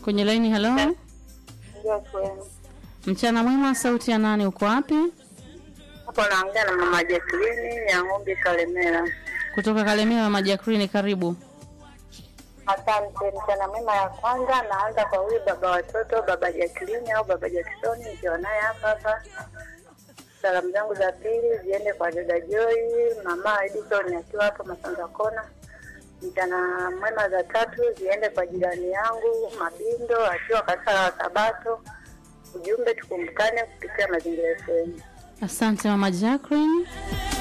kwenye laini. Halo, Ndio kwenu. mchana mwema. Sauti ya nani? Uko wapi? Hapo naongea na mama Jacqueline ya ng'ombe Kalemera. Kutoka Kalemera. Majakrini, karibu. Asante. Mchana mwema ya kwanza naanza kwa huyu baba watoto, baba Jacqueline au baba Jackson, nikiwa naye hapa hapa. Salamu zangu za pili ziende kwa dada Joy, mama Edison akiwa hapo Masanza Kona. Mchana mwema za tatu ziende kwa jirani yangu Mabindo akiwa kanisa la Sabato. Ujumbe tukumbukane kupitia mazingira yetu. Asante mama Jacqueline.